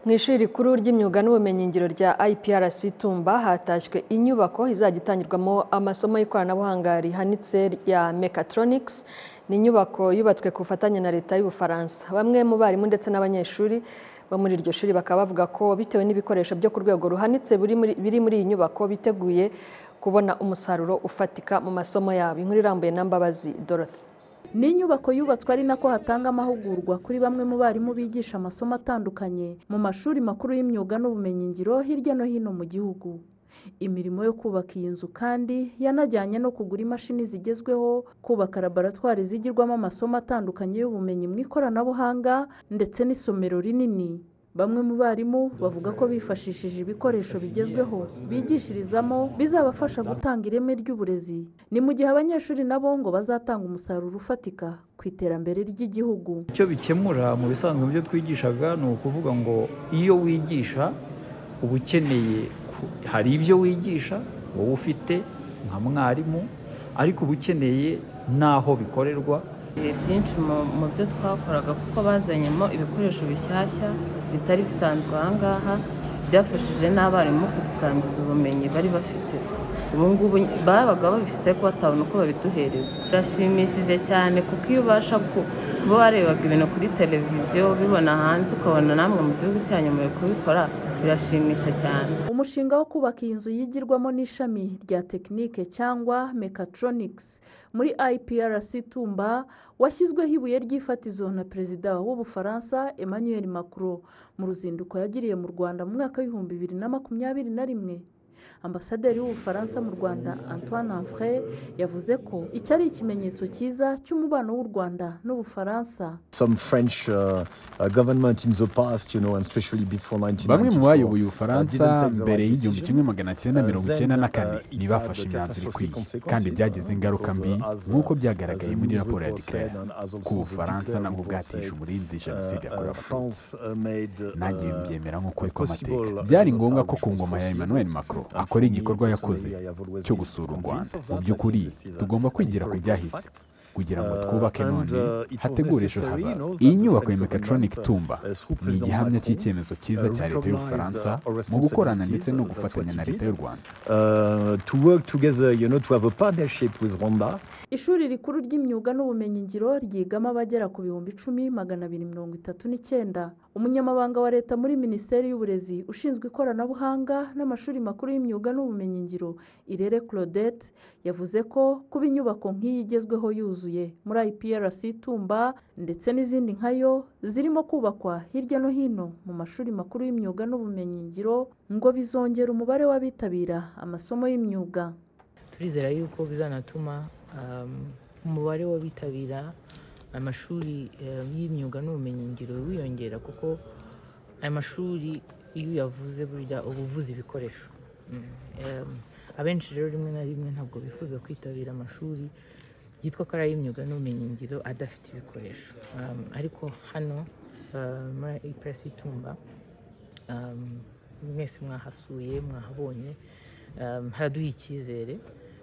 mu ishuri rikuru ry'imyuga n'ubumenyingiro rya IPRC Tumba hatashywe inyubako izajya itangirwamo amasomo y'ikoranabuhanga rihanitse ya Mechatronics ni inyubako yubatswe ku bufatanye na leta y'Ubufaransa bamwe mu barimu ndetse n'abanyeshuri bo muri iryo shuri bakaba bavuga ko bitewe n'ibikoresho byo ku rwego ruhanitse biri muri- biri muri iyi nyubako biteguye kubona umusaruro ufatika mu masomo yabo inkuru irambuye na Mbabazi Dorothy Ni inyubako yubatswe ari nako hatanga amahugurwa kuri bamwe mu barimu bigisha amasomo atandukanye mu mashuri makuru y'imyuga n'ubumenyingiro hirya no hino mu gihugu. Imirimo yo kubaka iyi nzu kandi yanajyanye no kugura imashini zigezweho, kubaka laboratwari zigirwamo amasomo atandukanye y'ubumenyi mu ikoranabuhanga ndetse n'isomero rinini. Bamwe mu barimu bavuga ko bifashishije ibikoresho bigezweho bigishirizamo bizabafasha gutanga ireme ry'uburezi. Ni mu gihe abanyeshuri nabo ngo bazatanga umusaruro ufatika ku iterambere ry'igihugu. icyo bikemura mu bisanzwe mu byo twigishaga ni ukuvuga ngo iyo wigisha uba ukeneye ku- hari ibyo wigisha wowe ufite nka mwarimu ariko uba ukeneye n'aho bikorerwa Ibihe byinshi mu- mu byo twakoraga kuko bazanyemo ibikoresho bishyashya bitari bisanzwe aha ngaha byafashije n'abarimu kudusangiza ubumenyi bari bafite ubu ngubu babaga babifite ariko batabona uko babiduhereza birashimishije cyane kuko iyo ubasha ku- kuba warebaga ibintu kuri televiziyo ubibona hanze ukabona namwe mu gihugu cyanyu muri kubikora birashimisha cyane Umushinga wo kubaka iyi nzu yigirwamo n'ishami rya tekinike cyangwa mechatronics muri IPRC Tumba washyizweho ibuye ry'ifatizo na Perezida w'Ubufaransa Emmanuel Macron mu ruzinduko yagiriye mu Rwanda mu mwaka w'ibihumbi bibiri na makumyabiri na rimwe. Ambasaderi w'Ubufaransa mu Rwanda Antoine Anfray yavuze ko iki ari ikimenyetso cyiza cy'umubano w'u Rwanda n'Ubufaransa. some French uh, uh, government in the past, you know, and especially before bamwe mu 1994. bayoboye ubufaransa mbere y'igihumbi kimwe magana cyenda mirongo icyenda na kane ntibafashe imyanzuro ikwiye kandi byagize ingaruka mbi nk'uko byagaragaye muri raporo ya declare ko ubufaransa nabwo bwatishe umurindi jenoside yakorewe abatutsi nanjye nanjye mbyemera kuri nk'ukuri kw'amateka byari ngombwa ko ku ngoma ya emmanuel macron akora igikorwa yakoze cyo gusura u rwanda mu by'ukuri tugomba kwigira ku byahise kugira ngo twubake none hategure ejo hazaza iyi nyubako ya mechatronic tumba ni igihamya cy'icyemezo cyiza cya leta y'ubufaransa mu gukorana ndetse no gufatanya na leta y'u rwanda to work together you know to have a partnership with Rwanda Ishuri rikuru ry'imyuga n'ubumenyingiro ryigamo abagera ku bihumbi icumi magana abiri mirongo itatu n'icyenda umunyamabanga wa leta muri minisiteri y'uburezi ushinzwe ikoranabuhanga n'amashuri makuru y'imyuga n'ubumenyingiro irere claudette yavuze ko kuba inyubako nk'iyi igezweho yuzuye muri iprc tumba ndetse n'izindi nkayo zirimo kubakwa hirya no hino mu mashuri makuru y'imyuga n'ubumenyingiro ngo bizongera umubare w'abitabira amasomo y'imyuga turizera yuko bizanatuma um, umubare w'abitabira amashuri um, y'imyuga n'ubumenyingiro wiyongera kuko aya mashuri iyo uyavuze burya uba uvuze ibikoresho Mm. Um, abenshi rero rimwe na rimwe ntabwo bifuza kwitabira amashuri yitwa ko ari ay'imyuga n'ubumenyingiro adafite ibikoresho Um, ariko hano uh, muri ipresi itumba um, mwese mwahasuye mwahabonye um, haraduha icyizere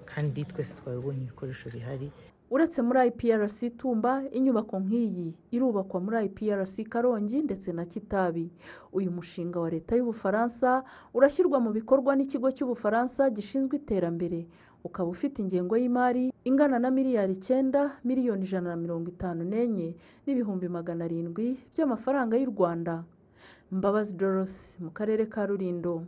kandi twese twabibonye ibikoresho bihari uretse muri iprc tumba inyubako nk'iyi irubakwa muri iprc karongi ndetse na kitabi uyu mushinga wa leta y'ubufaransa urashyirwa mu bikorwa n'ikigo cy'ubufaransa gishinzwe iterambere ukaba ufite ingengo y'imari ingana na miliyari icyenda miliyoni ijana na mirongo itanu n'enye n'ibihumbi magana arindwi by'amafaranga y'u rwanda mbabazi dorothy mu karere ka rulindo